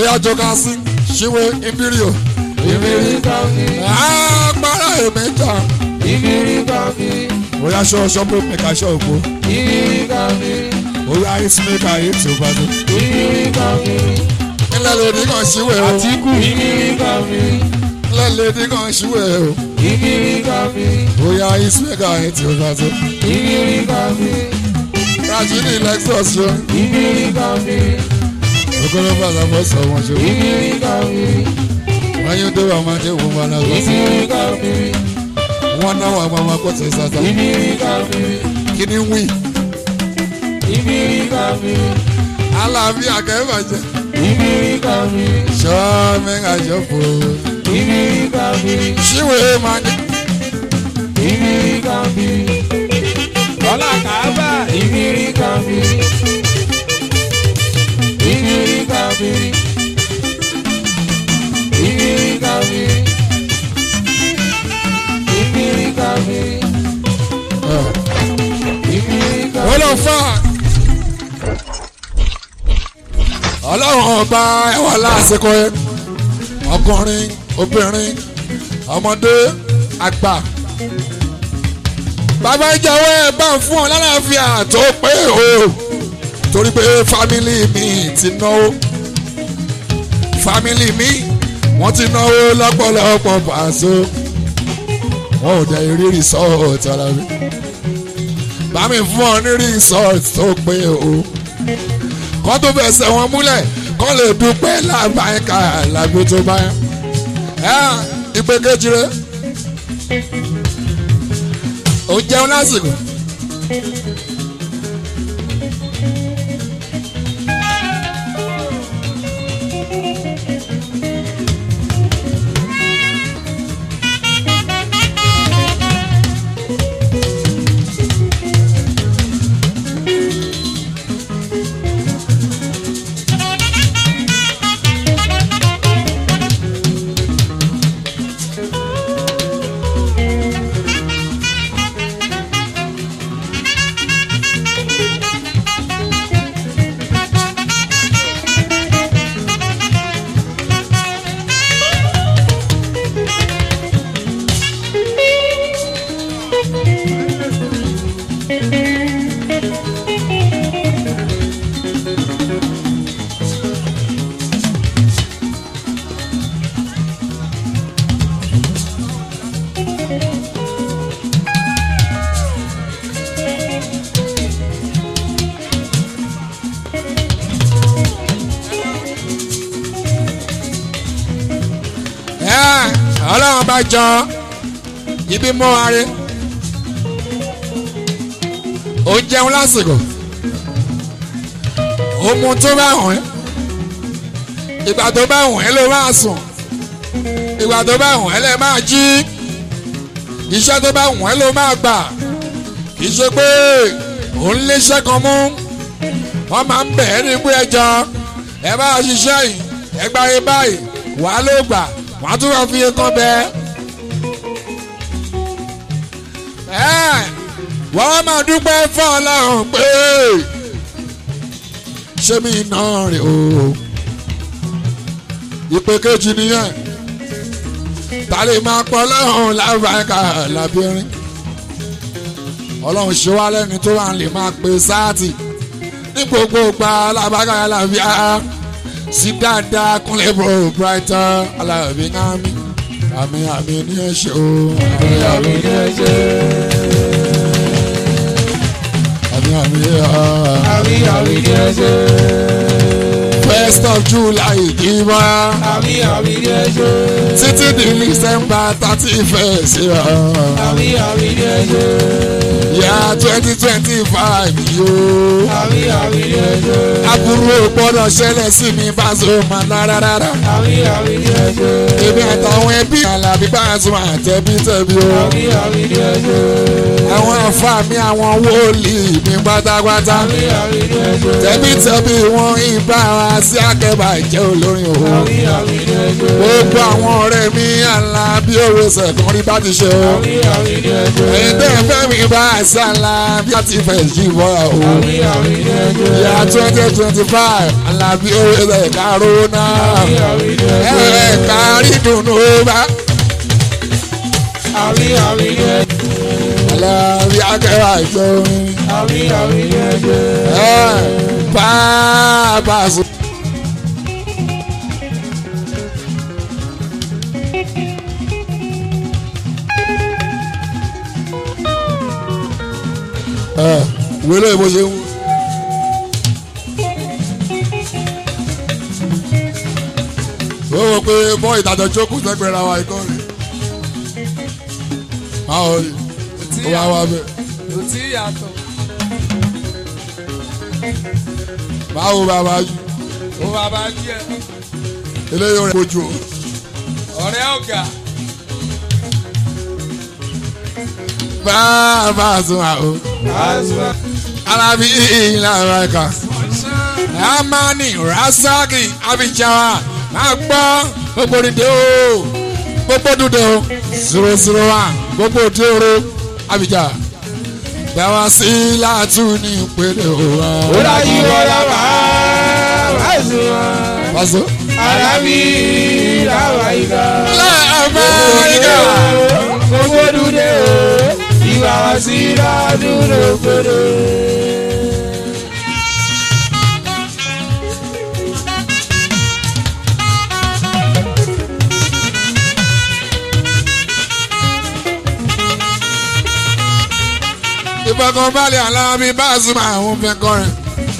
bóyá jọka sí ṣíwé ìbírí o ìbírí kọ́kí agbára èmẹ́ta ìbírí kọ́kí bóyá ṣọ́ ṣọ́pù mẹ́ka ṣọ́ òpó ìbírí kọ́kí bóyá ìsìnmẹ́ka yìí tí ó bá dé. ìbírí kọ́kí ilẹ̀ lèdí kan ṣíwé o àtìkù ìbírí kọ́kí ilẹ̀ lèdí kan ṣíwé o ìbírí kọ́kí bóyá ìsìnmẹ́ka yìí tí ó bá dé. ìbírí kọ́kí rajini lexus ṣe ìbírí kọ́kí okoro bàtà fọ́ sọ wọn ṣe ìbírí kọ́kí wọ́n yóò dé wàá máa dé wọn wọn náà lọ́sọ̀ ìbírí kọ́kí wọn náà wà máa kó tẹ̀ sátá ìbírí kọ́kí kí ni wí ìbírí kọ́kí aláàfin àkẹ́bàjẹ́ ìbírí kọ́kí ṣọ́ mẹ́ka ṣọ́pọ̀ ìbírí kọ́kí ṣíwé máa ní. ìbírí kọ́kí ọlá kàábà ìbírí kọ́kí ìbírí kọ́kí ìbírí kọ́kí ìbírí kọ́kí ìbírí kọ́kí. ó lọ fà ọlọ́run ọba ẹwà lásìkò ẹ ọkùnrin obìnrin ọmọdé àgbà bàbá ìjọwọ́ ẹ bá ń fún ọ lálàáfíà tó pé o torí pé fámìlì mi ti náwó fámìlì mi wọ́n ti náwó lọ́pọ̀lọpọ̀ pàṣẹ wọn ò dẹ̀ rí rìsọ́ọ̀tì ara mi bá mi fún ọ ní resort tó pé o kọ́ tó fẹsẹ̀ wọn múlẹ̀ kọ́ lè dúpẹ́ lábàáyíká làgbo tó bá yẹn ẹ ìpè kejì rẹ ò ń jẹun lásìkò. ẹ ọlọ́run bá jọ ibi mọ́ arẹ ó jẹun lásìkò ó mu tó bá wọ̀n ẹ́ ìgbà tó bá wọ̀n ẹ́ ló máa sùn ìgbà tó bá wọ̀n ẹ́ lè máa jí iṣẹ́ tó bá wọ̀n ẹ́ ló máa gbà kì í ṣe pé òun léṣẹ́ kan mú wọ́n máa ń bẹ̀ ẹ́ ní pé ẹjọ́ ẹ bá ṣiṣẹ́ yìí ẹ gbáyé báyìí wàá ló gbà wàá tún wá fi kan bẹ́ẹ̀. ẹ wọ́n máa dúpẹ́ fún ọlọ́run pé ṣé mi náà rè o ìpè kejì nìyẹn ta lè máa pọ̀ ọlọ́run lábàáká lábẹ́rin ọlọ́run ṣe wá lẹ́ni tó wà lè máa pe sáàtì ní gbogbo gba alábàáká lábíà sí dáadáa kúnlẹ̀ bro brighton alábí àmì àmì àmì ní ẹ ṣe o àmì ní ẹsẹ̀. àmì àmì àmì àmì ní ẹsẹ̀. first of july ìdìbò àmì àmì ní ẹsẹ̀. títí di december thirty first àmì àmì ní ẹsẹ̀. yà twenty twenty five yóò àmì àmì ní ẹsẹ̀. aburú ò gbọ́dọ̀ ṣẹlẹ̀ sí mi bá so máa lára rárá. àmì àmì ní ẹsẹ̀. èmi àtàwọn ẹbí alábí bá a sọ àtẹ̀bí tẹ̀bí o. àmì àmì ní ẹsẹ̀. àwọn àfa mi àwọn wòlíì mi pátápátá. àmì àmì ní ẹsẹ̀. tẹ̀bí tẹ̀bí wọn ìbá wa sí akẹ́bà jẹ́ olórin o. àmì àmì ní ẹsẹ̀. gbogbo àwọn ọ̀rẹ́ mi àlá bí òwe sẹ̀kún rí bá ti ṣe o. àmì àmì ní ẹsẹ̀. ẹ̀yin tẹ́ ẹ fẹ́ mi bá àṣà ńlá alábí àti ìfẹ́ jí bọ́ra o. àmì àmì ní ẹjọ́. ìyá twenty twenty five alábí orílẹ̀ ẹ̀ka rónà àmì àmì ní ẹjọ́. ẹ̀ka rídùnnú bá àmì àmì ní ẹjọ́. alábí akẹ́wà ìjọrin àmì àmì ní ẹjọ́. bàbá sọ. wílé bó ṣe ń wú. ó wọ pé bọ́ ìdájọ́ jókòó sẹ́gbẹ̀ẹ́ ra wa ikọ́ rẹ̀. báwo ni ó wá wá bẹ́ẹ̀. kò tí yàtọ̀. báwo bàbá yìí ó bàbá díẹ̀. eléyìí rẹ̀ kojú o. ọ̀rẹ́ ọ̀gá. bàbá sùn àwọn àṣà. alábí ìlà amẹ́ríkà. amani rasaki abijawa máa gbọ́ gbogbo dìde o gbogbo dùdẹ o zero zero one gbogbo dòrò abija dáwà sí látú ní ìpele o. ó dájú ọ̀la máa bá sùn wọn. pàṣẹ. alábí làwọn ìgbà. amẹ́ríkà. gbogbo dúdé o ìwà wá sí ládùúgbò gbòdò. ìfọkànbalẹ̀ alábí báàsùmá àwọn fẹ́ kọrin.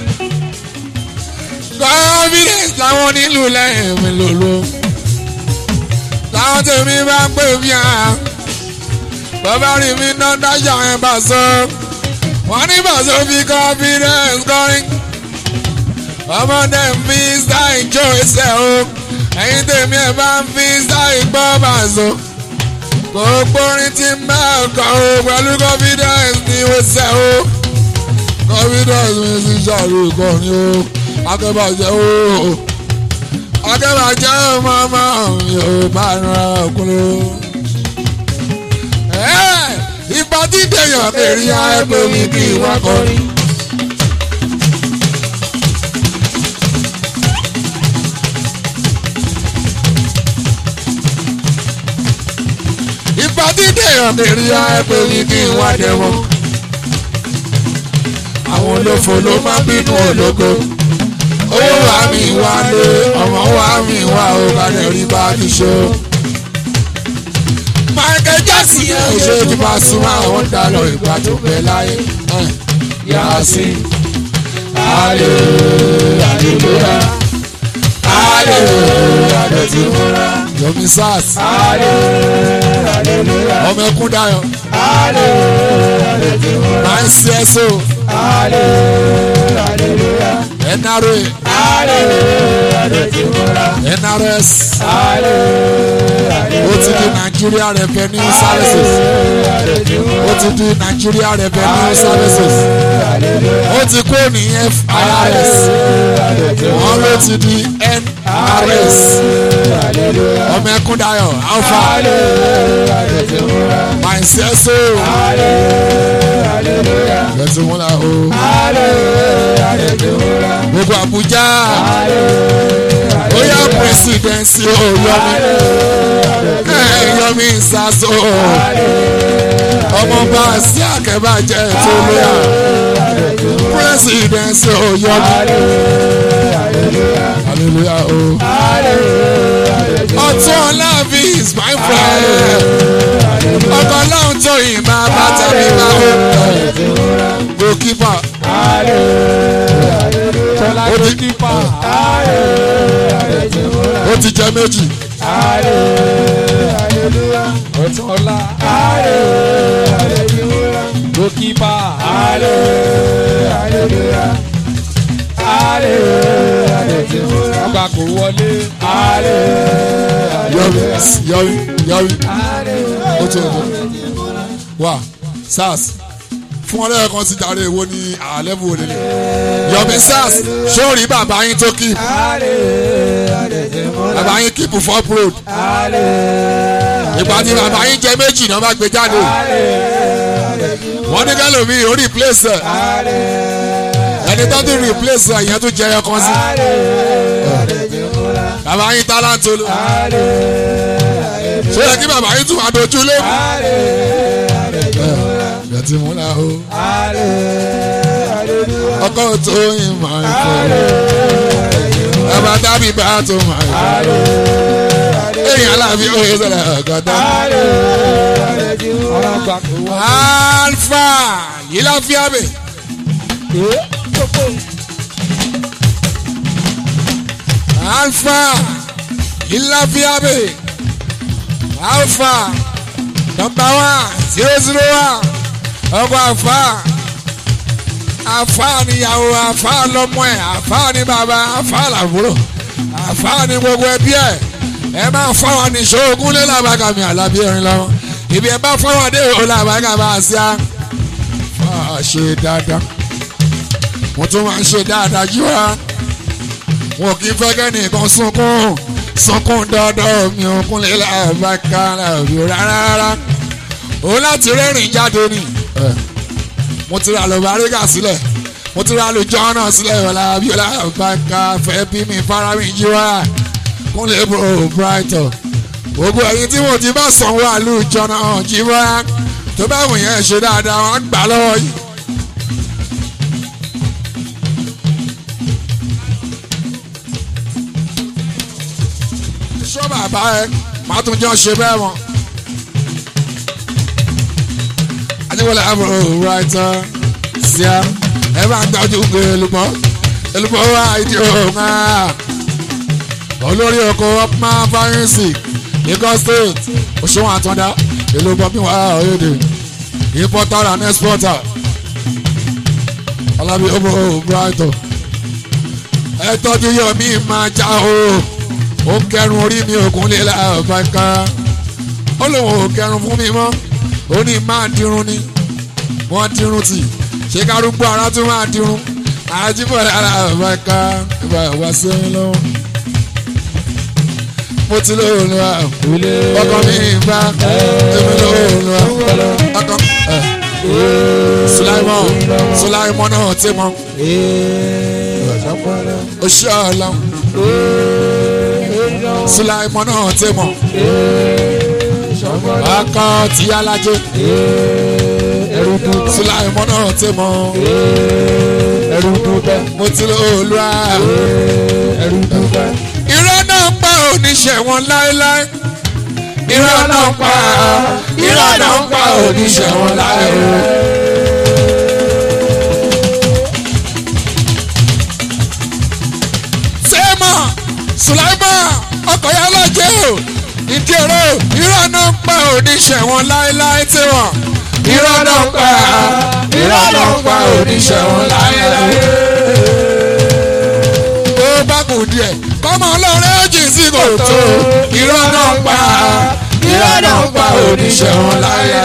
confidence làwọn nílùú lẹ́yìn mi lòlò. táwọn tèmi bá ń pè mí à. bàbá rí mi ná dájà ẹ̀ bá sọ. wọ́n ní bàṣọ fi confidence kọrin. ọmọdé ń fi style jó ẹsẹ̀ o. ẹ̀yin tèmi ẹ̀ bá ń fi style gbọ́ bàṣọ gbogbo orin tí ń bá ọkọ̀ o pẹ̀lú confidence ni ó ṣe o confidence mi sì ṣàrò ìkọrin o akẹ́bàjẹ́ o akẹ́bàjẹ́ ọmọ ọmọ mi ò bá ran ọkùnrin o. ìgbà tí dèèyàn kiri ẹgbẹ́ mi kí wọ́n kọrin. ìgbà tí dèèyàn kiri ẹgbẹ́ mi kí wọ́n dẹ̀wọ̀n. àwọn olófo ló máa ń bínú ológo owó wa mi wá lé ọmọ wa mi wá o kàdé rí bá ti ṣe o. Michael Jackson yẹn ò ṣe ti bá súnmọ́ àwọn dalọ̀ ìgbà tó bẹ láyé. Yàsí alẹ́ àdìgbòrà alẹ́ àdìgbòrà Yomi Sars ọmọ ẹkún dayọ̀ máa ń ṣe ẹ́ so NRA NRS ó ti di Nigeria Revenue Services ó ti di Nigeria Revenue Services ó ti kó ní FIRS wọ́n ló ti di NRS ọmọ ẹkún dayọ̀ alpha máa ń ṣe ẹ́ so lẹ́tí wọn la o gbogbo Abuja ó yá presidency ó yọmi ẹ yọmi ìsàsó ọmọọba sí akẹ́bàjẹ́ tó lóyà presidency ó yọmi hallelujah o ọtún ọlábí is my friend ọkọ ọlọ́run tó yìn máa bá tẹ̀mí máa ó goalkeeper ó ti kípa ó ti jẹ méjì ọ̀túnọ̀lá gòkìpà ọgbà kò wọlé yọrí yọrí yọrí ó tó o wà sars fún ọlẹ́yìn kan ti jàre èwo ní àlẹ́bù òlélẹ̀ yọmi sars sórí bàbá yín tó kí bàbá yín kíìpù fọ́ road ìgbà tí bàbá yín jẹ méjì náà bá gbé jáde wọ́n ní kálómi ó replace ẹ̀ ẹni tó tún replace ẹ̀ yẹn tún jẹ ẹyọ kan sí bàbá yín tálántolo ṣé yẹ kí bàbá yín tún máa dojú lé mi. ẹ ti múra o ọkọ tó yin máa ń fọ bàbá dábì bá tó máa ń fọ èèyàn aláàbí òye sọ̀rọ̀ ọ̀gọ́dá. alfa yìí láfíà bẹ̀. alfa yìí láfíà bẹ̀. alfa nọmba one zero zero one ọkọ àfa àfa níyàwó àfa lọmọ ẹ àfa ní bàbá àfa làbúrò àfa ní gbogbo ẹbí ẹ ẹ máa fọwọ́ ní ṣoògùn lé làbàkà mi àlàbí ẹ̀rín lọ́wọ́ ibi ẹ bá fọwọ́ dé o làbàkà bá a sí a fà á ṣe dáadáa mo tún máa ń ṣe dáadáa jù wá wọn kì í fẹ́ kẹ́nìkan sunkún sunkún dọ́dọ̀ mi ò kúnlẹ̀ làbàkà làbí rárá o láti rẹ́rìn jáde ni mo ti ra lọ́bàríkà sílẹ̀ mo ti ra lójọ́ náà sílẹ̀ làbí làbàkà fẹ́ bí mi fara mi jí wá kúnlẹ̀ bro brighton gbogbo ẹ̀yin tí mo ti bá sanwó àlùjọ náà jí wá tó bá wù yẹn ṣe dáadáa wọn gbà lọ́wọ́ yìí. sọ bàbá ẹ màá tún jọ ṣe bẹ́ẹ̀ mọ́. adéwọlé àbúrò brighton ṣíà ẹ bá ń tọ́jú elúmọ́ elúmọ́ wá ìdí òun náà olórí oko ọpọ́n fáyẹ́nsì Lagos state òṣùwọ̀n àtọ́ndá ìlú bọ́bí wà ọ̀yẹ́dẹ̀ importer and exporter ọlábí ọmọ brighton ẹ tọ́jú yọ mí máa já o ó kẹrun orí mi òkun lè láàbàkà ó lóun ò kẹrun fún mi mọ́ ó ní máa dirun ni wọ́n dirun tì ṣé kárúgbó ara tún máa dirun àjíbọ̀ láàbàkà ìbá wá sẹ́yìn lọ́wọ́ mo ti lóòrùn wa ọkọ mi bá èmi lóòrùn wa ọkọ sulaimon sulaimon náà ti mọ oṣù ọlọ sulaimon náà ti mọ ọkọ tí alájẹ sulaimon náà ti mọ mo ti lóòrùn wa irọ́ náà ń pa oníṣẹ́ wọn láéláé. irọ́ náà ń pa irọ́ náà ń pa oníṣẹ́ wọn láéláé. sèémà sùláìmà ọkọ̀ yà lọ́jẹ́ o ìdí ọ̀rọ̀ irọ́ náà ń pa oníṣẹ́ wọn láéláé tí wọ́n. irọ́ náà ń pa irọ́ náà ń pa oníṣẹ́ wọn láéláé. ó bá kù díẹ̀ kọ́mọ ọlọ́rẹ́ jì sí kòtò irọ́ náà pa irọ́ náà pa oníṣẹ́ wọn láyé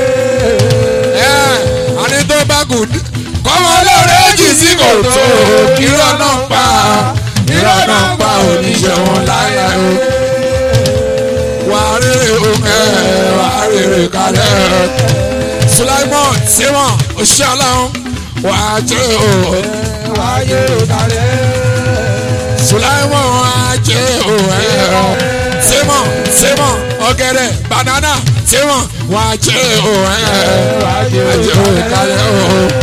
ẹ àní tó bá kù kọ́mọ ọlọ́rẹ́ jì sí kòtò irọ́ náà pa irọ́ náà pa oníṣẹ́ wọn láyé wà á rèrè òkè wà á rèrè kalẹ̀ Sulaimon Simon oṣiṣẹ́ wà á jẹ́ o wà á jẹ́ kalẹ̀. Sulaimon ajé òwe Simon Simon ọ̀gẹ̀dẹ̀ banana Simon wà ajé òwe ajé òwe kalẹ̀ o.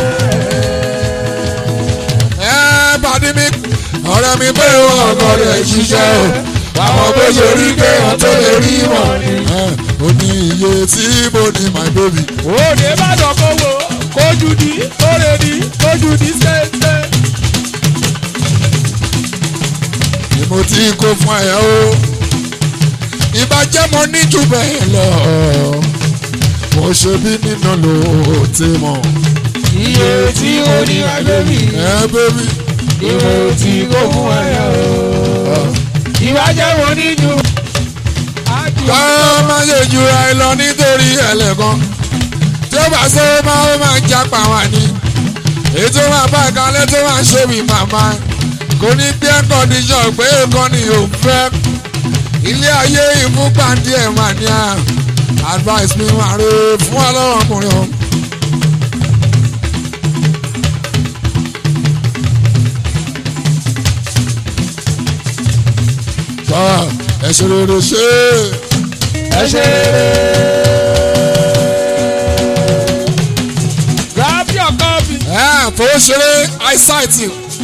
ẹ bàdí mi ọ̀rẹ́ mi pé ọkọ rẹ̀ ṣiṣẹ́ o àwọn bó ṣe rí pé wọ́n tó lè rí mọ̀ ó ní iye tí mo ní my baby. òde bá dọ̀ kó wo kójú di kóre di kójú di ṣẹ́ṣẹ́. ni mo ti kó fún ẹ o ìbàjẹ́ mo ní jù bẹ́ẹ̀ lọ mo ṣe bí nínú ló ti mọ̀ iye tí ó ní àgbẹ̀bí ẹ bébí ìwò tí kò fún ẹ o. ìwájẹ́ wo ní ju. ká má ṣe jura ẹ lọ nítorí ẹlẹ́kan tí ó bá ṣe máa ó máa jápa wá ní èyí tó máa bá ìkàlẹ̀ tó máa ṣe bí màmá kò ní bí ẹ́ kọ́ndíṣọ̀n pé èèkan ni ò fẹ́ ilé ayé ìfúnpá díẹ̀ mà ní à advice mi wà rè fún ọlọ́wọ́ ọkùnrin o ṣe rere ṣe ẹ ṣe rere. grab your copy. ẹ fowó ṣeré eyesight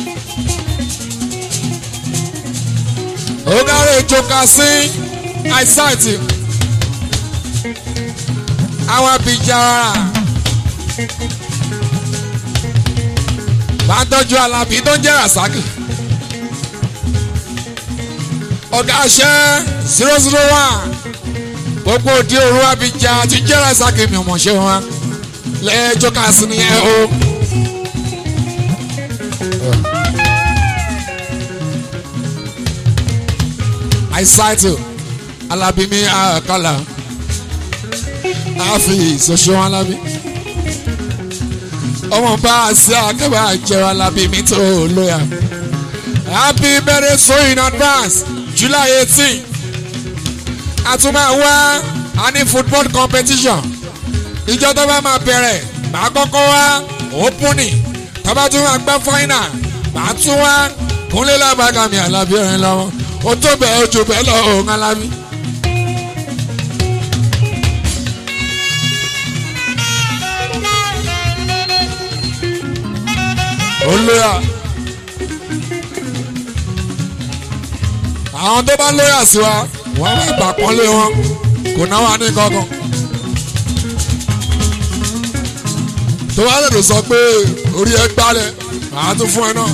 ogare joka sí eyesight àwọn abijara bá ń tọ́jú alábí tó ń jẹ́ rasaki ọ̀gá aṣẹ́ zero zero one gbogbo òdi òru abijá ti jẹ́ rasaki mi ò mọ̀ ṣe wọn lẹ́ẹ̀jọ́ ká sí nìyẹn o. eyesight alábí mi àkàlà àfi ìṣoṣo alábí ọmọ bá a sí akẹ́bà jẹ́ alábí mi tó lóyà happy birthday so in advance july eighteen àtúmọ̀ wá a ní football competition ìjọ tó bá máa bẹ̀rẹ̀ màá kọ́kọ́ wá opening tó bá tún máa gbá final màá tún wá kúnlé lábàgà mi àlàbí ọ̀rẹ́ lọ́wọ́ o tó bẹ́ẹ̀ o jù bẹ́ẹ̀ lọ òun alábí. olóyà àwọn tó bá lóyà sí wa wọ́n máa gbà pọ́nlé wọn kò náwó ní kankan. tó bá lè sọ pé orí ẹ gbálẹ̀ àá tún fún ẹ náà.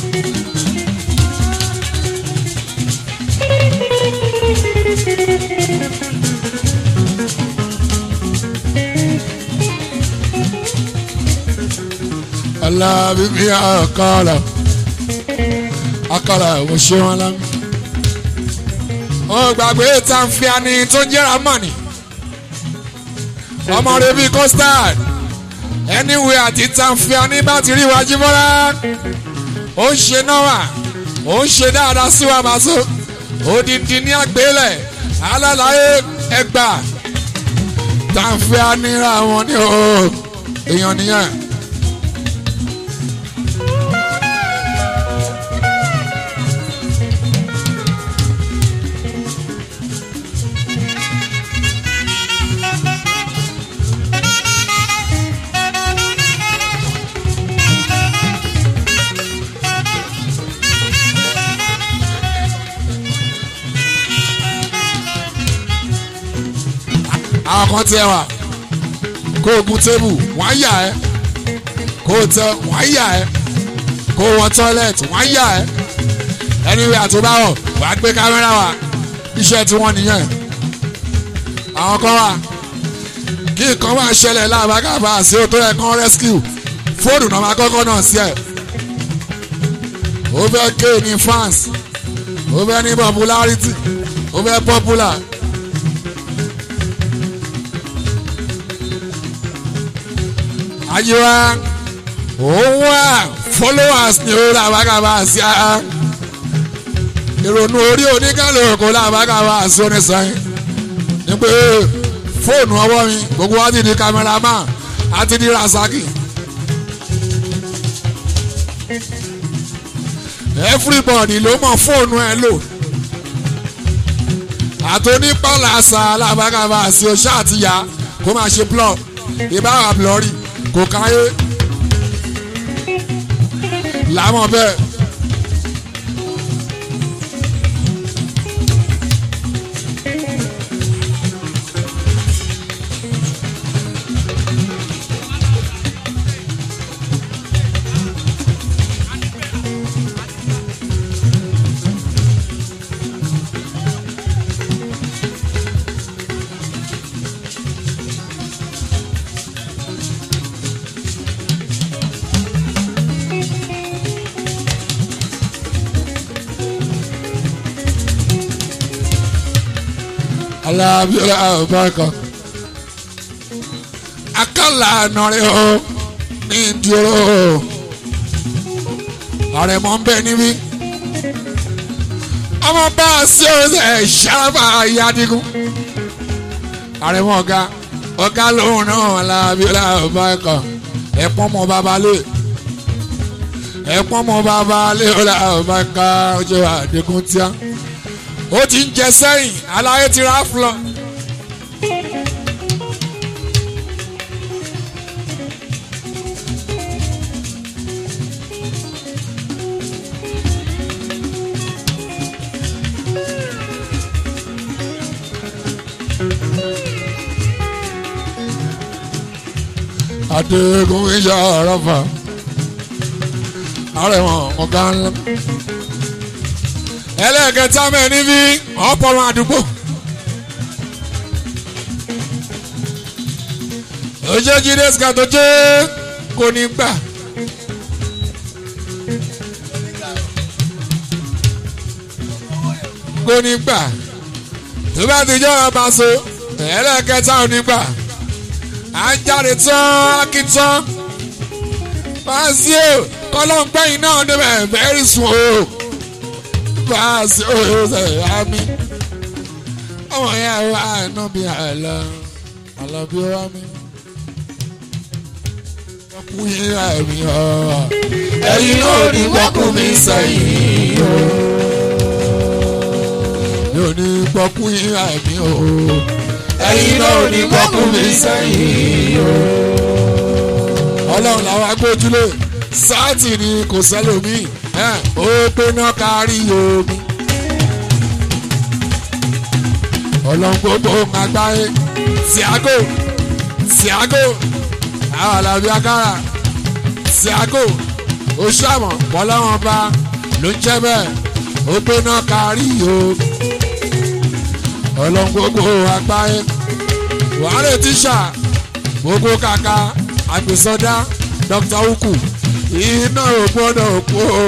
alábí mi àkàrà àkàrà mo ṣe wọn lámì. ó gbàgbé tàǹfìàní tó ń jẹ́ra mọ́ni ọmọ rẹ bíi custard anyway àti tàǹfìàní bá ti rí wájú mọ́ra ó ń ṣe náwà ó ń ṣe dáadáa sí wa máa so odindi ní àgbélẹ̀ alálàyé ẹgbà tàǹfìàní ra wọn ní o èèyàn nìyẹn. àwọn kan tiẹ̀ wà kó o gun tébù wọ́n á yà ẹ́ kó o tẹ wọ́n á yà ẹ́ kó o wọ tọ́lẹ̀tì wọ́n á yà ẹ́ anyway àtúbáwọ̀ wà á gbé kámẹ́rà wá iṣẹ́ tí wọ́n nìyẹn àwọn kan wà kí nǹkan máa ṣẹlẹ̀ láàbákàbà sí o tó yẹ kán rescue fóònù náà máa kọ́kọ́ náà sí ẹ̀ ó fẹ́ ké ní fans ó fẹ́ ní popularity ó fẹ́ popular. ayiwa òun wà followers ni ó làbákàbà sí a ìrònú orí oníkàlùkù làbákàbà sí onísànyìn ní pé fóònù ọwọ́ mi gbogbo wa ti di cameraman àti di rasaki everybody ló mọ fóònù ẹ lò àtònípàlàsà làbákàbà sí oṣù àtìyà kó máa ṣe blog ìbára blọrí kò káyé làmọ̀ bẹ́ẹ̀. alábíọ́lá ọ̀bákan akálà ànàrẹ́ o ní ìdúró ààrẹ mọ́ ń bẹ níbí ọmọ bá a sí ọ̀sẹ̀ ṣàràbà yadigun ààrẹ mọ́ ọ̀gá ọ̀gá lòun náà alábíọ́lá ọ̀bákan ẹ̀pọ́n mọ́ babalẹ̀ ẹ̀pọ́n mọ́ babalẹ̀ ọ̀là ọ̀bákan ọjọ́ àdínkù tíá ó ti ń jẹ sẹ́yìn aláyé ti rà fúlọ. adégun iṣẹ́ àràfà àrẹ̀wọ̀n ọ̀gá ńlá ẹlẹ́ẹ̀kẹta mẹ́rin bí ọ̀pọ̀lọ́ àdúgbò. ojú jíde sika tó jẹ́ kò ní gbà. kò ní gbà tó bá ti jọ́ ọba so ẹlẹ́ẹ̀kẹta ò ní gbà à ń jáde tán akitán fásio kọlọ́ngbẹ́yìn náà débẹ̀ bẹ́ẹ̀rì sùn o fásio ṣe àmì ọmọ yẹn wà nù bí àlọ́ àlọ́ bí ó wà mí kú yín àmì ọ̀ ẹ̀yin náà ní wọ́kùn mi sẹ́yìn o. mi ò ní gbọ́kú yín àmì ọ̀ ẹ̀yin náà ní wọ́kùn mi sẹ́yìn o. ọlọ́run làwọn agbójúlé sáàtì ni kò sẹ́lòmíì ẹ̀ ó gbéná kárí omi. ọlọ́run gbogbo àgbáyé Thiago Thiago àwọn àlàbí akára Thiago oṣùàmọ̀ bọ́láwọn bá ló ń jẹ́ bẹ́ẹ̀ ó gbéná kárí omi. ọlọ́run gbogbo àgbáyé wàhálà tíṣà gbogbo kàkà àgbèsọdá dr uku iná ò gbọ́dọ̀ kú o.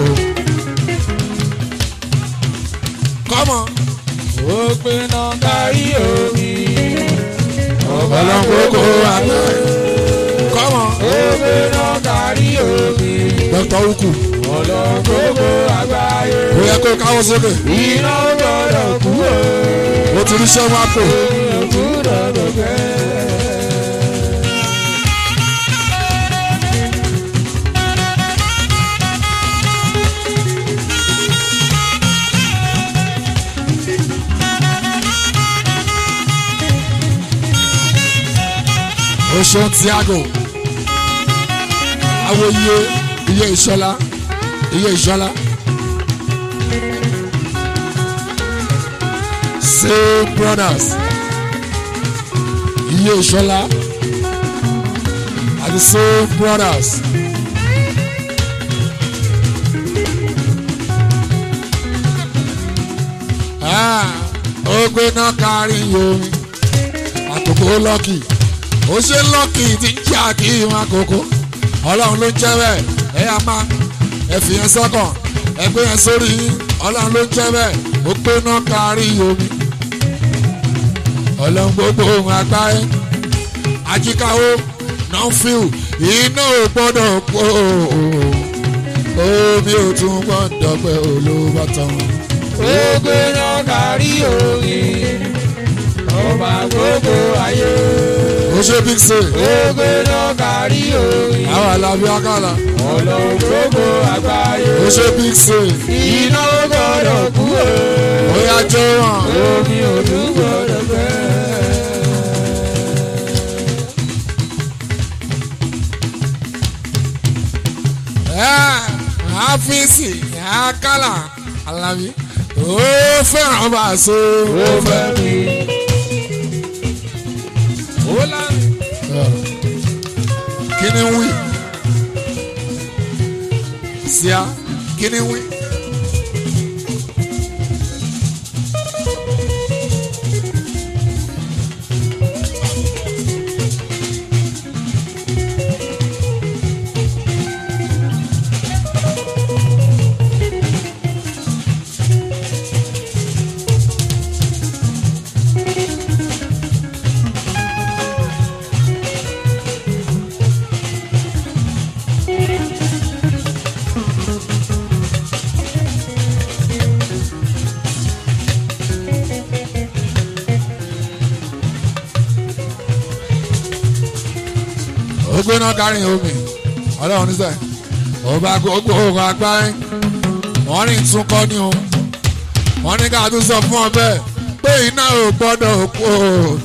kọ́mọ ó pinnu kárí omi. ọlọ́run gbogbo àgbáyé kọ́mọ ó pinnu kárí omi. dr uku ọlọ́run gbogbo àgbáyé. ó yẹ kó káwọ́ sókè iná gbọ́dọ̀ kú o. ó ti rí sẹ́wọ́n àpò omi ò gbọ́dọ̀ dọ̀kẹ́. ó ṣeun Thiago awo iye iye ìṣọlá iye ìṣọlá same brothers iye ìṣọlá àti same brothers. Ah, ó gbé náà kárí yomi àkókò lọ́kì ó ṣe lọ́kì tí ń jà kí wọn àkókò ọlọ́run ló ń jẹ́ bẹ́ẹ̀ ẹ yà máa ẹ fi yẹn sọ́kàn ẹ gbé yẹn sórí yín ọlọ́run ló ń jẹ́ bẹ́ẹ̀ ó gbé náà kárí omi ọlọ́run gbogbo ohun àgbáyé ajíkáwó nọ́fíù iná ò gbọ́dọ̀ pọ̀ omi ò tún gbọ́dọ̀ pẹ́ olóbàtàn ó pinnu kárí omi. ọba gbogbo ayé. ó ṣe big say ó pinnu kárí omi. àwọn alábí akálà ọlọ́run gbogbo àgbáyé. ó ṣe big say iná gbọ́dọ̀ kú o. ó yá jẹ́ wọn. omi ò tún gbọ́dọ̀ fẹ́. àfíìsì àkàlà alábí ó fẹ́ràn bá a so. ó fẹ́ mi. ó lámì. kí ni wí síá kí ni wí. ó gbóná kárin omi ọlọ́run níṣẹ́ ọba gbogbo ogun agbáyé wọ́n rìn tún kọ́ ní o wọ́n ní ká tún sọ fún ọ bẹ́ẹ̀ pé iná ò gbọ́dọ̀ kú o.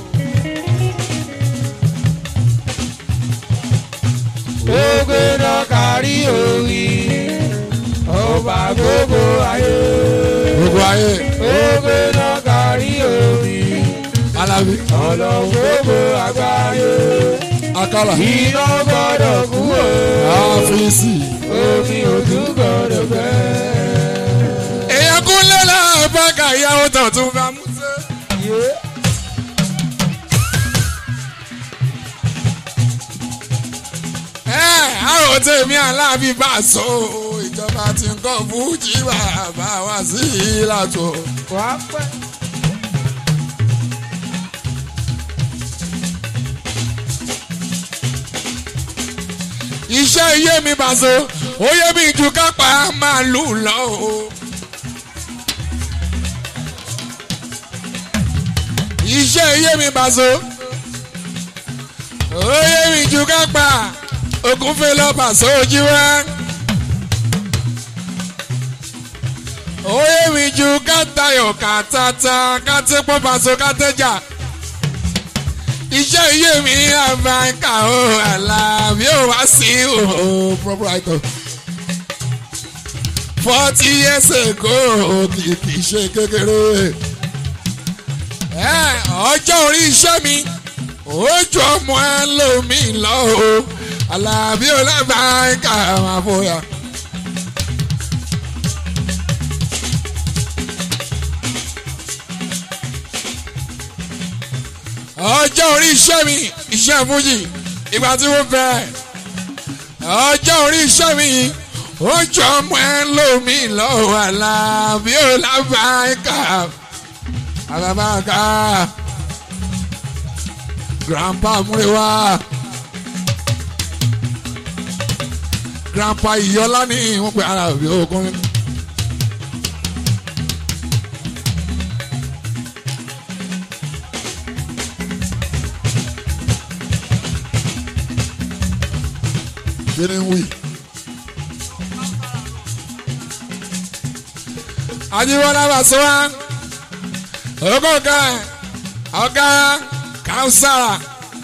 gbogbo náà kárí orí ọba gbogbo ayé. gbogbo ayé gbogbo náà kárí orí alábí ọlọ́run gbogbo àgbáyé. akálà iná gbọ́dọ̀ kú o àfíìsì. omi ojú gbọ́dọ̀ gbẹ. èèyàn kúnlẹ̀ náà bá ka ìyàwó tó tún bá mú sí. ẹ àwọn tèmi aláàbí bá so ìjọba ti ń kọ́ fújì bàbá wa sí ìlàtọ̀. wàá pẹ́. iṣẹ́ iye mi bá so ó yẹ mi ju kápá màálù lọ o. iṣẹ́ iye mi bá so ó yẹ mi ju kápá ògúnfẹ́ lọ́ba sójú wá. ó yẹ mi ju kátayọ̀ kàtàtà kátẹ́pọ̀ bàṣọ kátẹ́jà iṣẹ́ iye mi àbáńkà ó àlàbí ó wá sí o proprietor forty years ago kì í ṣe kékeré ẹ ọjọ́ orí iṣẹ́ mi ojú ọmọ ẹ lómi lọ o àlàbí ó lábàáńkà máa fòyà. ọjọ́ orí iṣẹ́ mi iṣẹ́ fújì ìgbà tí wọ́n bẹ̀rẹ̀ ọjọ́ orí iṣẹ́ mi ó jọ ọmọ ẹ lómi lọ́wọ́ àlàbí ó lábàáká àlàbàáká grandpa múrewa grandpa ìyọlá ní wọ́n pe ara òbí ogun. kini ń wí. ajiwọlá bàṣẹwà ọgọgá ọgá kausara.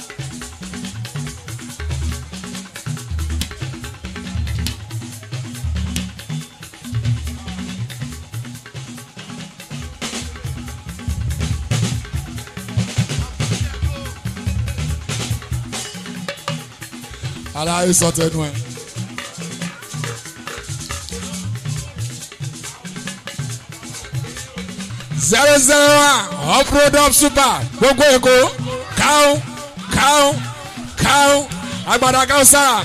aláyé sọ tẹnu ẹ. zero zero one uproad up super gbogbo èkó káwọn káwọn káwọn agbada káwọn sára.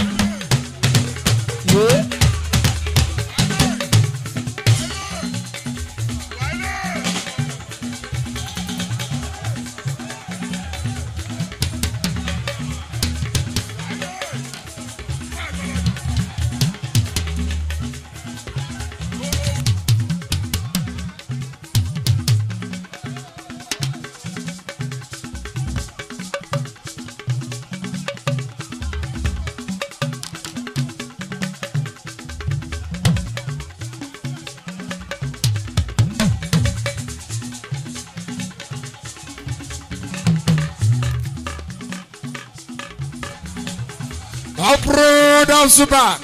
uproad up super.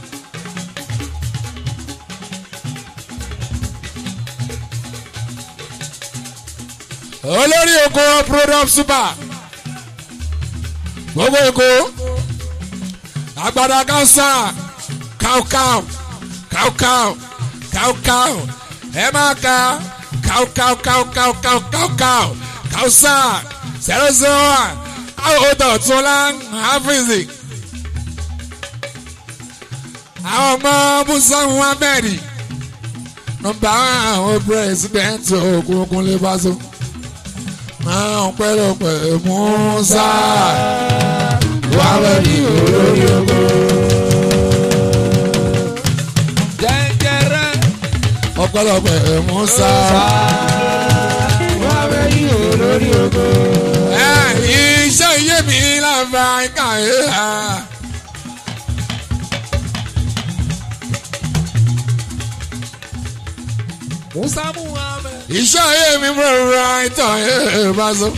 olórí oko uproad up super. gbogbo eko agbada kansa cow cow cow cow cow cow ẹ máa ka cow cow cow cow cow cow cow cow sa zero zero one àwọn ọ̀dọ̀ tún lá áfíìsì àwọn ọmọ musa muhammed nọmba àwọn pírẹsidẹǹtì òkùnkùn lè bá so máa ń pẹ́lọpẹ́ musa wàá ní olórí ogo. jẹjẹrẹ ọpẹ́lọpẹ́ musa. wàá ní olórí ogo. ẹ iṣẹ́ iye mi láfa ẹ̀ka ẹ̀ ha. musa muhammed. iṣẹ́ ayé mi rọra ìtàn ẹ̀ bá sọ.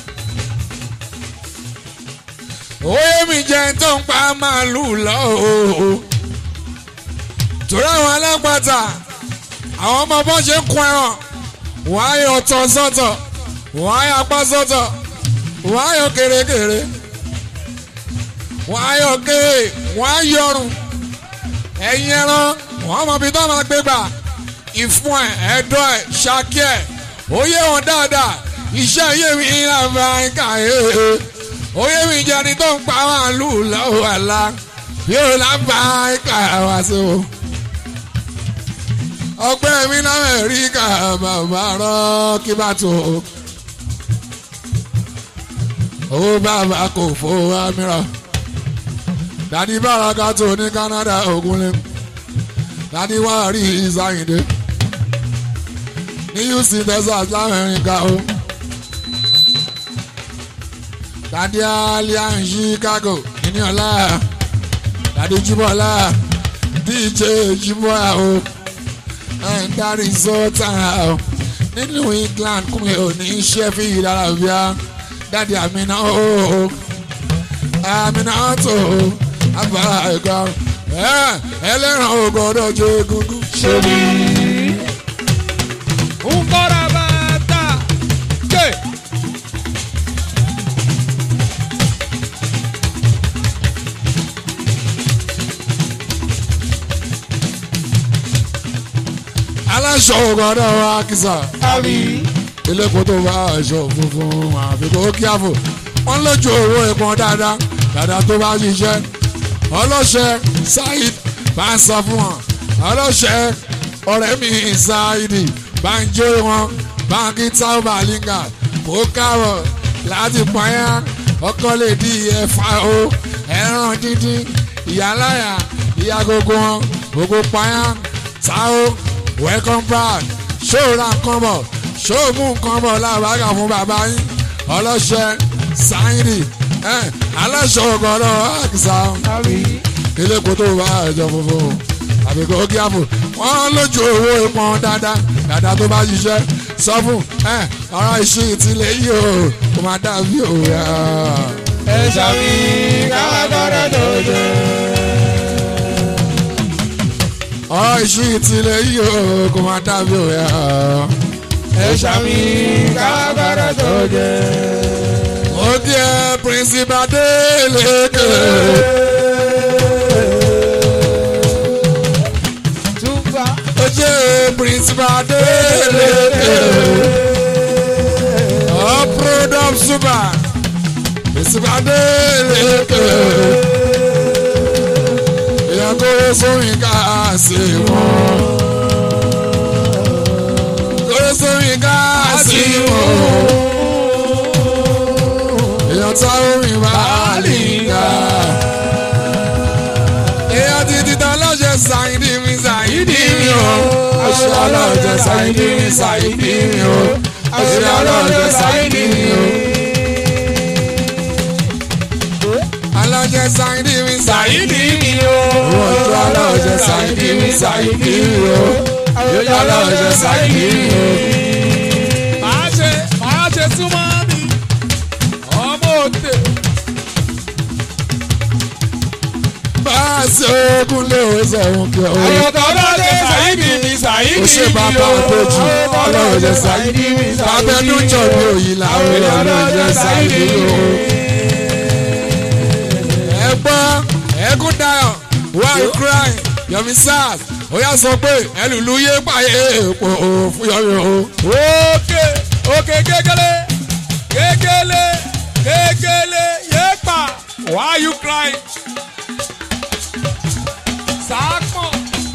òye mi jẹ́ tó ń pa màálùú lọ́wọ́. torí àwọn alápàtà àwọn ọmọ bọ́ ṣe ń kun ẹran wọ́n á yọ ọ̀tọ̀ sọ́tọ̀ wọ́n á yọ apá sọ́tọ̀ wọ́n á yọ kèrèkèrè wọ́n á yọ kéè wọ́n á yọrùn ẹ̀yìn ẹran wọ́n mọ̀ bí tó máa gbé gbà ìfún ẹ̀ ẹ̀dọ́ ẹ̀ ṣákí ẹ̀ ó yé wọn dáadáa iṣẹ́ yé mi ìlànà ìka ẹ̀ ó yé mi jẹ́ ni tó ń pa màálù lọ́wọ́ àlá yóò lábà ìka wá sí o. ọgbẹ́ mi náà rí ká bàbá rán kí bá tó owó bàbá kò fowó amíràn dàdí bàràkà tó ní Canada ògúnlé dàdí wà rí ìsáyìndé ní houston texas lamẹ́ríkà o dàdí alien chicago ìníọ̀lá dàdí jíbọ̀lá dj jíbọ̀lá o ẹ̀ńdárì sọ́tà o nínú england kúnlẹ̀ òní sheffield arabia dàdí àmìnà o àmìnà tó o àbára ẹ̀ka ẹlẹ́ran ògbọ́dọ̀ jẹ́ egungun. ṣèlú. nkọ́ra bàtà ké. aláṣọ ògbọ́dọ̀ wa kìsà àbí. elépo tó bá aṣọ funfun àfikún kíáfò wọn lójú owó ìpọn dáadáa dáadáa tó bá ṣiṣẹ́ ọlọ́ṣẹ́ Saheed bá ń sọ fún wọn ọlọ́ṣẹ́ ọ̀rẹ́ mi Saheed bá ń jó wọn báńkì táwọn bàlíngà kó kárọ̀ láti pọ́nyá ọkọ lè di ẹ̀fà o ẹran dídín ìyáláyà ìyá gbogbo wọn gbogbo pọ́nyá táwọn welcome back ṣó ra nǹkan bọ̀ ṣó mú nǹkan bọ̀ lábàgà fún bàbá yín ọlọ́ṣẹ́ Saheed aláṣọ ọgọ́rọ̀ àkìsà àbí. elépo tó bá ẹjọ funfun àbí kò kí àpò wọn lójú owó ìpọn dáadáa dáadáa tó bá ṣiṣẹ́ sọ fún ẹ ọ̀rọ̀ ìṣí ìtìlẹ̀ yìí o kò máa dàbí òwe. ẹ ṣàmì káwákọ́rẹ́ tó jẹ. ọ̀rọ̀ ìṣí ìtìlẹ̀ yìí o kò máa dàbí òwe. ẹ ṣàmì káwákọ́rẹ́ tó jẹ. ó kí ẹ pírísìpà Délékè. túbà. ó jẹ́ pírísìpà Délékè. ọ̀ product super. pírísìpà Délékè. èèyàn kó sóyún ká sí wọn. kó sóyún ká sí wọn. èèyàn tá orin bá lè ga. èèyàn ti ti tán lọ́jọ́ Saheed mi Saheed mi o. aṣọ ọlọ́jọ́ Saheed mi Saheed mi o. aṣọ ọlọ́jọ́ Saheed mi o. alájẹ Saheed mi Saheed mi o. aṣọ ọlọ́jọ́ Saheed mi Saheed mi o. aṣọ ọlọ́jọ́ Saheed mi o. máa ṣe máa ṣe súnmọ́ mi ọmọ òde. bá a ṣe ogun lé o sọ̀rọ̀ kí o. àyọ̀kọ̀ ọlọ́dẹ Saheed mi Saheed mi ó ṣe bàbá àpèjì ọlọ́ọ̀jẹ̀ Saheed bàbá ẹnu jọ ní òyìn làwọn ọlọ́ọ̀jẹ̀ Saheed o. ẹ gbọ́ ẹkún dayọ̀ why you crying yomi sars ó yà sọ pé ẹlùlú yé pààyè èèpo fún yọmi o. òkè òkè kékeré kékeré kékeré yéèpà why you crying. sàápọ̀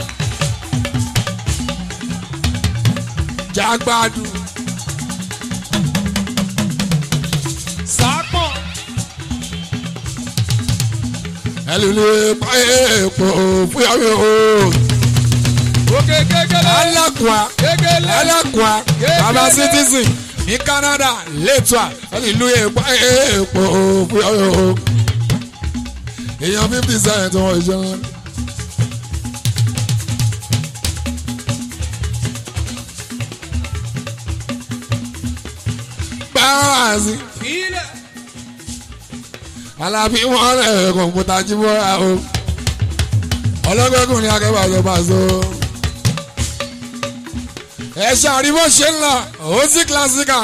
jágbádù sàápọ̀ ẹlùlú yé pààyè èèpo fún yọmi o. òkè kékeré alákùá kékeré alákùá bàbá citizen ní Canada lẹ́tọ̀à ẹlùlú yé pààyè èèpo fún yọmi o. èèyàn fifty cent wọ́n ìṣẹ́ wọn. wá sí. Ilẹ̀. alábí wọn rẹ̀ kọ̀ǹpútà jí bọ́ra o ọlọ́gbẹ́kùnrin akẹ́bà ló bá so. ẹ ṣàrí bó ṣe ń lọ ó sì kílásíkà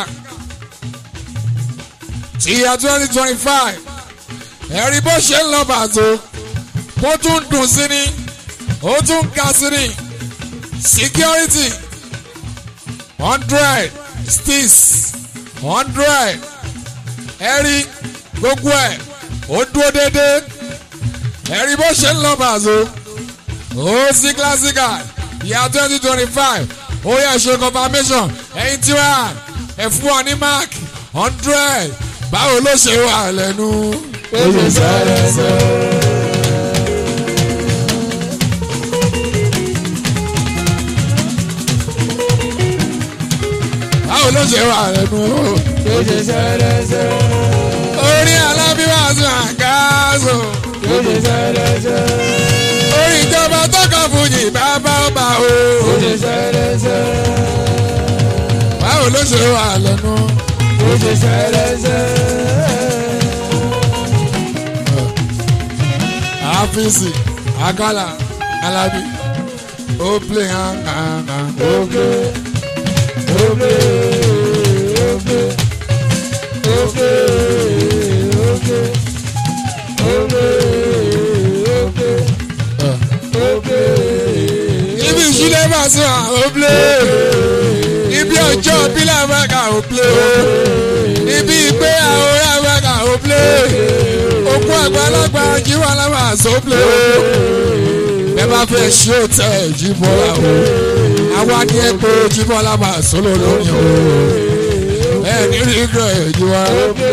ti ya twenty twenty five ẹ rí bó ṣe ń lọ bàtó bó tún dùn sí ni ó tún ga sí ni security hundred stis hundred ẹ rí gbogbo ẹ̀ ó dúró déédéé ẹ̀rí bó ṣe ń lọ bàzó ó sí kílásíkà ìyá twenty twenty five ó yẹ ṣe confirmation ẹ̀yin tí wà ẹ̀ fún ọ ní mark hundred báwo ló ṣe wà lẹ́nu. Ó ṣe sẹ́rẹ̀sẹ̀. báwo ló ṣe wà lẹ́nu. Ó ṣe sẹ́rẹ̀sẹ̀. orí alábíwáṣọ àgáàzò Ó ṣe sẹ́rẹ̀sẹ̀. orí ìjọba tọkọ fújì bàbá ọba o. Ó ṣe sẹ́rẹ̀sẹ̀. báwo ló ṣe wà lẹ́nu. Ó ṣe sẹ́rẹ̀sẹ̀. àfíìsì àkàlà alábí ó play hàn hàn hàn. Oge. Oge. Oge. Oge. Oge. Oge. Oge. Oge. ibi ìṣúlẹ̀ bá sọ à ó play ibi ọjọ́ bílẹ̀ mẹ́ka ó play ibi ìgbé àwòrán mẹ́ka ó play òkú àgbàlagbà jíwọ́ aláwọ̀ àṣọ play bẹ́ẹ̀ bá fẹ́ ṣí òtẹ́ jíbọ́lá o àwa ni ẹ pé jíbọ́lá máa sọ́lọ́ lórí o ẹ ní rí gbọ́ ẹ̀ jíwọ́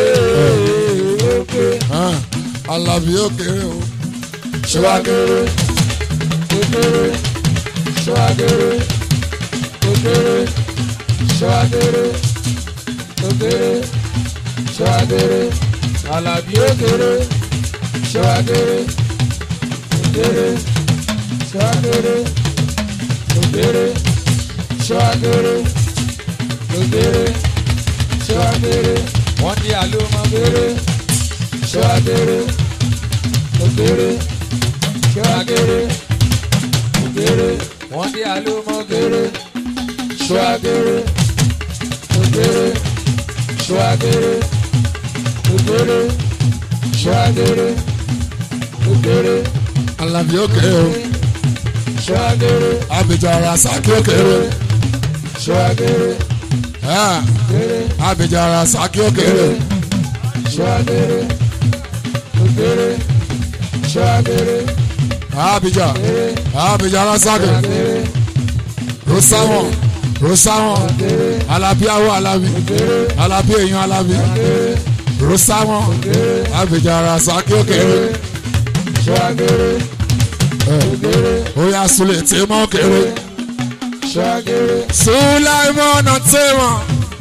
alábí ó kéré o Ṣọ́wágẹ́rẹ́. Ogere. Ṣọ́wágẹ́rẹ́. Ogere. Ṣọ́wágẹ́rẹ́. Ogere. Ṣọ́wágẹ́rẹ́. Àlàbí ògèrè. Ṣọ́wágẹ́rẹ́. Ogere. Ṣọ́wágẹ́rẹ́. Ogere. Ṣọ́wágẹ́rẹ́. Ogere. Ṣọ́wágẹ́rẹ́. Wọ́n di àlùmọ́gẹ́rẹ́. Ṣọ́wágẹ́rẹ́. Ogere. Ṣọ́wágẹ́rẹ́. Ogere. Wọ́n di àlùmọ́gẹ́rẹ́. Ṣọ́wágẹ́rẹ́. Ogere. Ṣọ́wágẹ́rẹ́. Ogere. Ṣọ́wágẹ́rẹ́. Ogere. alábí ó kéré o Ṣọ́wágẹ́rẹ́. abidjan rasaki ó kéré o Ṣọ́wágẹ́rẹ́. Ah, Ogere. abidjan rasaki ó kéré o Ṣọ́wágẹ́rẹ́. Ogere. Ṣọ́wágẹ́rẹ́. abidjan Ogere. abidjan rasaki Ṣọ́wágẹ́rẹ́. rosawọn rosawọn Ogere. alábí awọ alábí Ogere. alábí èèyàn alábí Ogere. rosawọn Ogere. abidjan rasaki ó kéré Ṣọ́wágẹ́rẹ́. Ogere. oya sule tèmọ kéré Ṣọ́wágẹ́rẹ́. sulaimon tèmọ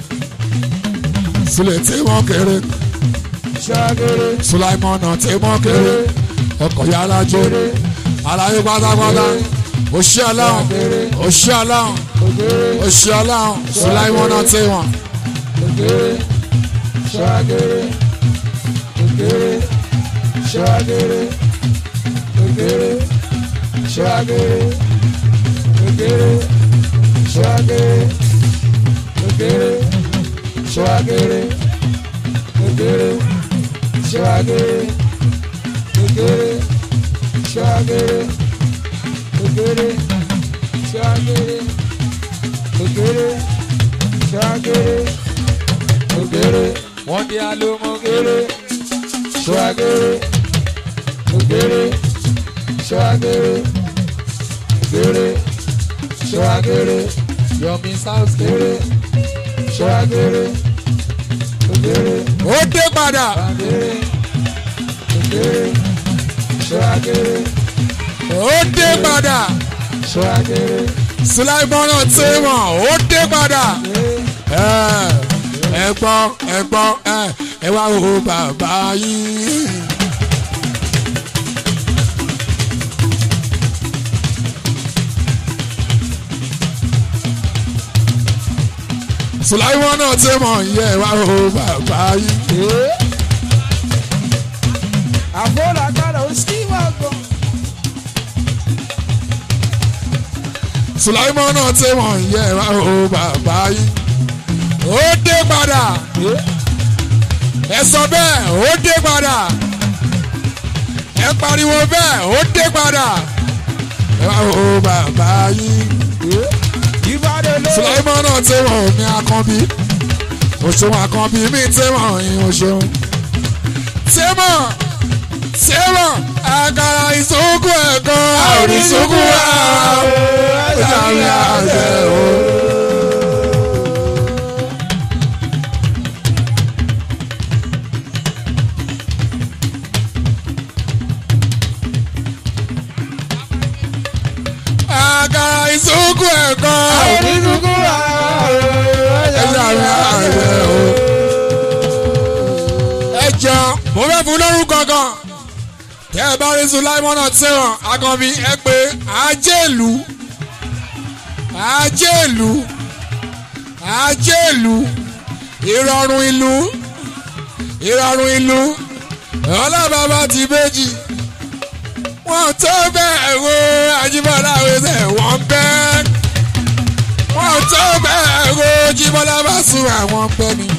sule tèmọ kéré Ṣọ́wágẹ́rẹ́. sulaimon tèmọ kéré ọkọ yàrá jó aláyé pátápátá òṣì aláwọn òṣì aláwọn Ogere. òṣì aláwọn sulaimon tèmọ. Ogere. Ṣọ́wágẹ́rẹ́. Ogere. Ṣọ́wágẹ́rẹ́. Ogere. Ṣọ́wágẹ́rẹ́. Ogere. Ṣọ́wágẹ́rẹ́. Ogere. Ṣọ́wágẹ́rẹ́. Ogere. Ṣọ́wágẹ́rẹ́. Ogere. Ṣọ́wágẹ́rẹ́. Ogere. Ṣọ́wágẹ́rẹ́. Ogere. Ṣọ́wágẹ́rẹ́. Ogere. Wọ́n di alómọ́gẹ́rẹ́. Ṣọ́wágẹ́rẹ́. Ogere. Ṣọ́wágẹ́rẹ́. Ogere. Ṣọ́wágẹ́rẹ́. Yomi South kere. Ṣọ́wágẹ́rẹ́. Ogere. ó dé padà Ṣọ́wágẹ́rẹ́. Ogere. Ṣọ́wágẹ́rẹ́. ó dé padà Ṣọ́wágẹ́rẹ́. sulaimon tèmọ ó dé padà ẹ gbọ́ ẹ gbọ́ ẹ ẹ wá wo bàbá yìí. sùláìmọ́ náà ti mọ̀ yẹ wá o bàbá yìí. àbúrò àgbàdo ó sì wà gan. sùláìmọ́ náà ti mọ̀ yẹ wá o bàbá yìí. ó dé padà ẹ sọ bẹ́ẹ̀ ó dé padà ẹ pariwo bẹ́ẹ̀ ó dé padà ẹ wá o bàbá yìí. ìbàdàn ló. sùláìmọ́ náà ti mọ̀ ní akànbí òṣùwọ̀n akànbí mi ti mọ̀ yín òṣùwọ̀n. tẹ́mọ̀ tẹ́mọ̀ àkàrà ìsókù ẹ̀kọ́ àwọn ìsókù wa ọjà mi àṣẹ o. àkàrà ìsókù ẹ̀kọ́ onídùúgbò ọjà mi àṣẹ o. ẹ jọ mo fẹ́ fún lórúkọ kan tẹ́ ẹ bá rí sulaimona tẹ́wọ̀n akànbí ẹ pé ajéèlú ajéèlú ajéèlú ìrọ̀rùn ìlú ìrọ̀rùn ìlú ọlọ́bàbà ti méjì wọ́n tó bẹ́ẹ̀ wo Ajíbọ́lá wẹ́sẹ̀ wọ́n bẹ́ẹ̀ wọ́n tó bẹ́ẹ̀ wo Jíbọ́lá bá sùn àwọn bẹ́ẹ̀ ni.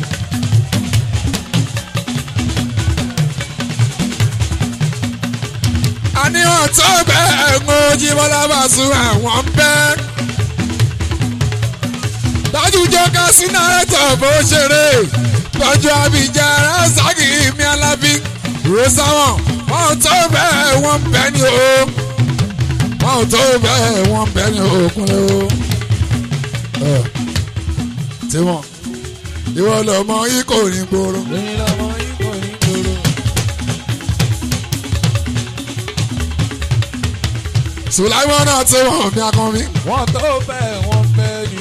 àníwọ̀n tó bẹ́ẹ̀ ń Jíbọ́lá bá sùn àwọn bẹ́ẹ̀. dájú jọ́ká sí náírà bó ṣeré tọ́jú Abidjan Rasaki mi Alábí rosáwọn wọ́n tó bẹ́ẹ̀ wọ́n bẹ́ ní o wọ́n tó bẹ́ẹ̀ wọ́n bẹ́ ní òkúnlẹ̀ o. tiwọn ìwọ lọmọ yìí kò ní gbòòrò. lẹ́yìn lọ́mọ yìí kò ní gbòòrò. sùláìmọ́ náà tí wọ́n fi akọrin. wọ́n tó bẹ́ẹ̀ wọ́n bẹ́ẹ̀ ni.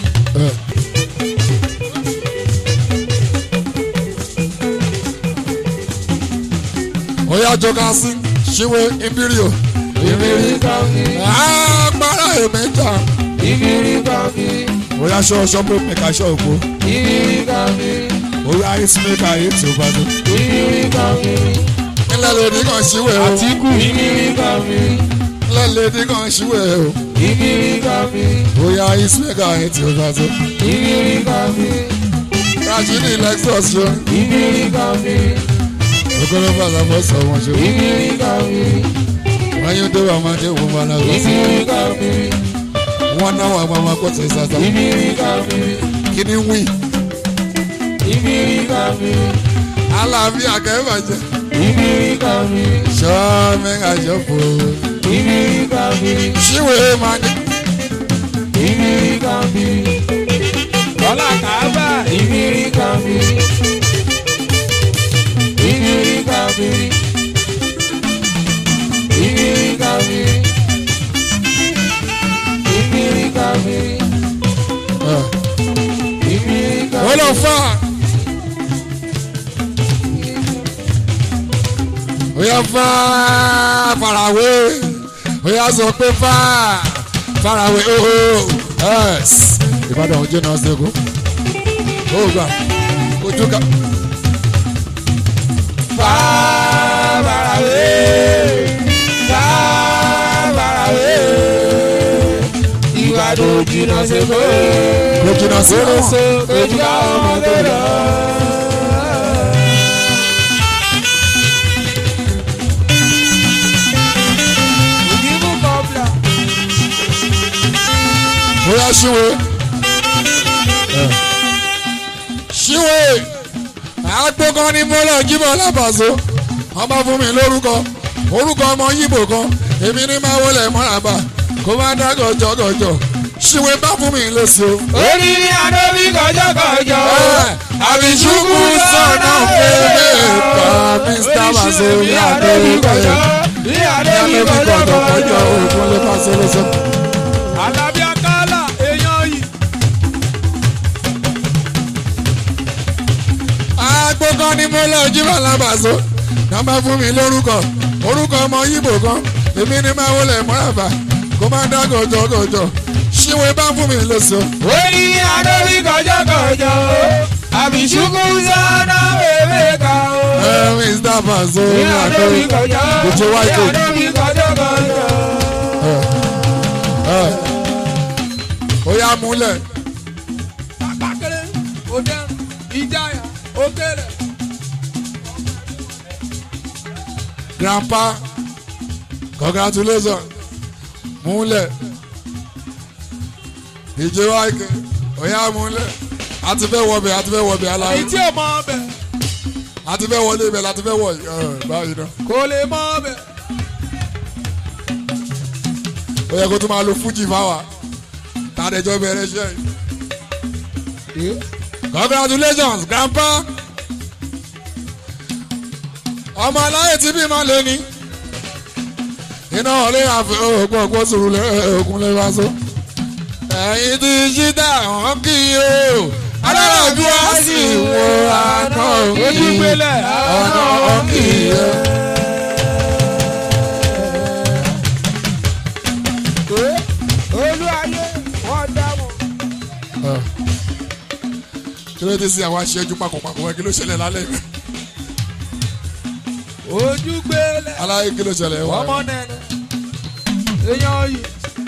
Oya jọka sí ṣíwé ìbírí o. ìbírí kọ́kí Agbára èmẹ́ta. ìbírí kọ́kí Oya ṣọ́ ṣọ́pù mẹ́ka ṣọ́ òpó. ìbírí kọ́kí Oya ice maker yìí tí o bá dé. ìbírí kọ́kí Nílẹ̀ lèdí kan ṣíwé o. àtìkù ìbírí kọ́kí Nílẹ̀ lèdí kan ṣíwé o. ìbírí kọ́kí Oya ice maker yìí tí o bá dé. ìbírí kọ́kí Rajini Lexus ṣe. ìbírí kọ́kí Okoro bàtà fọ́ sọ wọn ṣe. ìbírí kọ́kí Wọ́n yóò dé wàá máa dé wọ́n máa náà lọ sí. ìbírí kọ́kí Wọ́n náà wà máa máa kó tẹ̀ sàtà. ìbírí kọ́kí Kí ni wí? ìbírí kọ́kí Àlàáfíà kẹ́fàjẹ́. ìbírí kọ́kí Ṣọ́ mẹ́ka ṣọ́pù. ìbírí kọ́kí Ṣíwé máa ní. ìbírí kọ́kí ọlá kàábà ìbírí kọ́kí ìbírí kọ́kí ìbírí kọ́kí ìbírí kọ́kí ìbírí Ó kọ́kí. lọ fà. Ó yá fà farawé. Ó yá sọ pé fà farawé ooo. Ẹ̀s. Ìbàdàn ojú náà ṣe kú. Ó gbà ojú ká. Fàbàràwé, fàbàràwé, ìwádìí òjìnà ṣe kó. Ojú náà ṣe kú. Oṣù ojú àwọn ọmọdé lọ. Ìdìbò kọ̀ọ̀bìà. Ó yá ṣíwé. Ṣíwé. Àgbókan ni mo lọ jíbọ̀ lábàzó. Wọ́n bá fún mi lórúkọ. Orúkọ ọmọ Yíbò kan. Èmi ní máa wọlé mọ́ràbà. Kó má dá gọ̀jọ̀gọ̀jọ̀. Ṣíwé bá fún mi lóṣù o. Orí ni Adébí kọjọ́kọjọ́. àbíṣúkú sọ̀nà fèrè pa mr masomi adéwìkọ̀yọ̀ Ní Adébí adéwì kọ̀jọ̀kọ̀jọ̀ kọjọ́kọjọ́. òkun lè pa sọ́lọ́sọ́. Alábí Akálà èèyàn yìí. agbókan ni mo lọ jí bàlábàṣọ náà bá fún mi lórúkọ orúkọ ọmọ yíbò kan èmi ní máa wọlé mọ́ràbà kó má dá gọ̀jọ̀gọ̀jọ̀ ṣíwèé bá fún mi lóṣù. ó ní adóbi kọjọkọjọ àbíṣúkú sọ́nà bèbè ká o. ẹ mr faso ní adóbi kọjọ Ojú wa ní ètò. adóbi kọjọkọjọ. ó yá múlẹ̀. Àgbàkẹ́lẹ́ òdẹ́rùn ìjáyà òkèlè. grandpa congratulations múlẹ̀ ìjẹ́ wáìkì ó yá múlẹ̀ a ti fẹ́ wọbẹ̀ a ti fẹ́ wọbẹ̀ aláwọ̀ Èyí tí ò mọ ọbẹ̀ a ti fẹ́ wọlé ibẹ̀ la ti fẹ́ wọ̀ ẹ̀ báyìí náà. kò lè mọ ọbẹ̀. ó yẹ kó tún máa lo fújì fáwa tàdéjọ́ bẹ̀rẹ̀ iṣẹ́ yìí. congratulations grandpa ọmọ aláyè tí bí máa lé ní iná ọ̀lẹ́ àfẹ́ òògùn ọ̀pọ̀ sùúrù lẹ́ẹ̀kún lè wá so. ẹ̀yin tí ṣídà hàn kí o alára bí wá sí wo àná Ojú gbélé. ọ̀nà ọ̀kì o. olú ayé wọ́n dámọ̀. kí ló dé sí àwọn aṣẹ́jú pakọ̀pakọ̀ wọn kí ló ṣẹlẹ̀ lálẹ́ yìí? Ojú gbélé. aláyé kí ló ṣẹlẹ̀ wá. Ọmọ nẹ̀nẹ̀. Èèyàn yìí.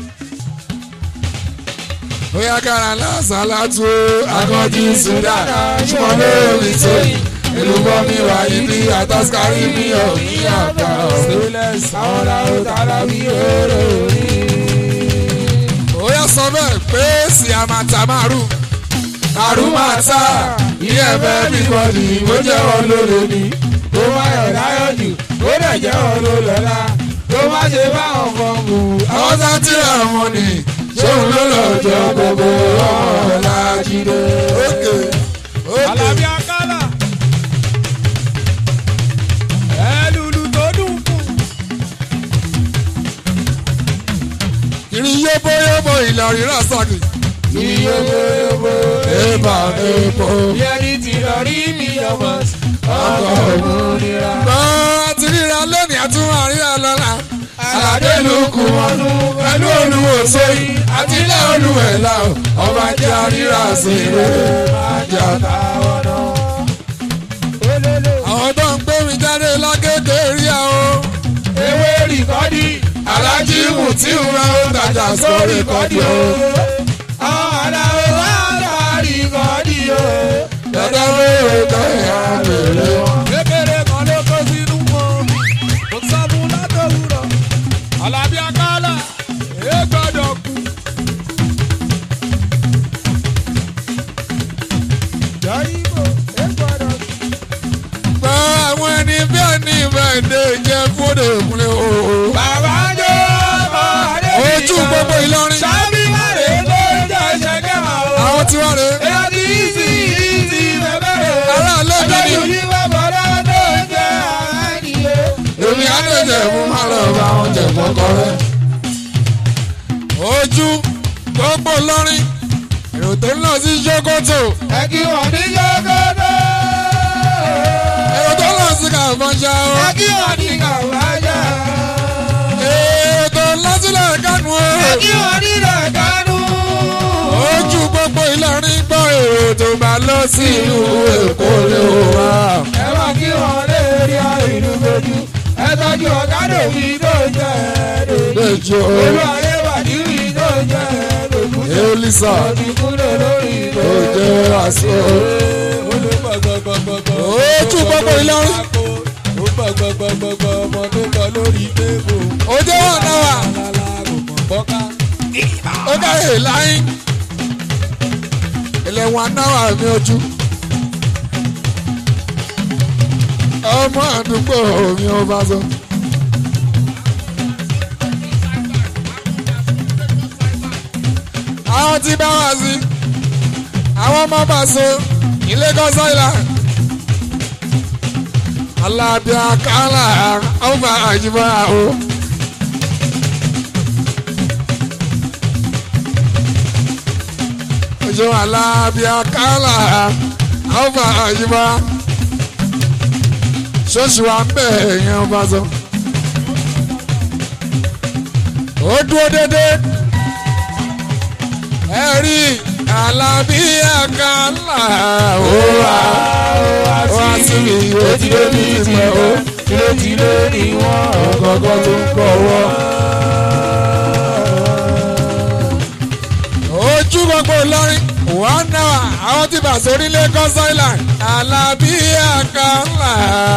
bóyá kára lásán látú akọ́jú sudan ṣùgbọ́n lórí tóyìn ìlú bọ́mi wà ibi àtàskárí mi ò ní àgbà ọ̀. àwọn làwọn tààrà bí oró rí. bóyá sọ bẹ́ẹ̀ pé sí àmàtà márùn márùn máa ta ilé ẹ̀fẹ́ bí bọ́ọ̀lì bó jẹ́ wọn lóore ni. kó má yọ̀ láyọ̀ jù kó dẹ̀ jẹ́ wọn ló lọ́la kó má ṣe bá wọn fọ́ mu. àwọn tá a ti rà wọn ni ṣóun ló lọ́jọ́ gbogbo ọmọ làjídé. ókè ókè. Alábí Akálà. Ẹlùlù tó dùn fún. kiri yóbó yóbó ìlọrin rasaki. iyoboyobo ébà èèpo. bí ẹni tí lọ rí mi ọmọ ọkọ̀ òmùnira. gbọ́ àti ríra lónìí àtúnwá ríra lọ́la. aládé ló kù mọ́nú pẹ̀lú olúwo sóyún àti ilé olúwẹ̀lá o. ọba jẹ́ àríra sí rere máa jẹ́ àtà. olólo àwọn tó ń gbé mi jáde lágége rí àwọn. ewé rìkọ́dì alájí mú tí ń ra ó tajà sórí kọ́dí o. àwọn aláwọ̀ wá ta rìkọ́dì o. dada wéèrè kẹ́hìn àbèrè wọn. Kékeré kan ló kó sínú wọn. Kò sábú látòwúrọ̀. Alábí Akálà. Èé gbọ́dọ̀ kú. jọ́yìnbó ẹ gbọ́dọ̀ gbọ́ àwọn ẹni bí ẹni ìbẹ̀ǹdẹ̀ jẹ́ fúdò ìkúnlẹ̀ o. bàbá jọ ọmọ adé ojú gbogbo Ìlọrin. sábì márè ló ń jẹ ṣẹkẹ máa wọ. àwọn tí wọ́n rè é. èyí ti ìsì ìsì bẹ̀bẹ̀ rẹ̀. ará lẹ́bi ni. ọjọ́ yìí wà bọ̀dọ̀ tó ń jẹ àádìyẹ. èmi àdéjẹ fún má lọ bá wọn jẹ kọkọ rẹ. ojú gbogbo lọrin èrò tó ń lọ sí Sókótó ẹ kí wọ́n ní yọgọ́dọ̀. èrò tó ń lọ sí Kàfọ́nṣá o ẹ kí wọ́n ní kàwájà. èrò tó ń lọ sílẹ̀ Kánú o ẹ kí wọ́n ní dàgánú. ojú gbogbo Ìlọrin gbọ́ èrò tó bá lọ sí ìlú Èkó lè wá. ẹ wá kí wọ́n lè rí ìlú gbójú. ẹ tọ́jú ọ̀gádò mi tó jẹ́ ẹ̀ẹ́dẹ̀ẹ́dẹ́. lẹ́jọ́ olú ayé wà níbi tó jẹ́ ẹ̀ẹ́dẹ̀ẹ́dẹ́. Elisa ọtí kúrò lórí ìlú. ó jẹ́ àṣọ. ojú gbogbo Ìlọrin Ó gbọ̀gbọ̀gbọ̀gbọ̀ ọmọ tó kọ lórí tébù. ó jẹ́ wọn náà wà Lálá kò mọ̀ bọ́ká. ó káyè láyín ẹlẹ́wọ̀n náà mi ojú. ọmọ àdúgbò mi ò bá sọ. àwọn tí bá wá sí àwọn ọmọ bá so ní Lagos Island. Alábí Akálà ọba àjùmọ̀ àwọn. ojú alábí akálà alfa àyíbá ṣọ́ọ̀ṣì wa ń bẹ̀ ẹ̀yìn ọba sọ. ó dúró dédé ẹ rí alábí àkàlà ó wà wá sí mi ó ti dé bí ti pẹ́ ó tìlétìlé ni wọ́n ọ̀gọ́gọ́ tó ń kọ́ wọ́. ojú gbogbo Ìlọrin one hour àwọn tí bàṣẹ orílẹ̀ Lagos Island alábí àkàlà.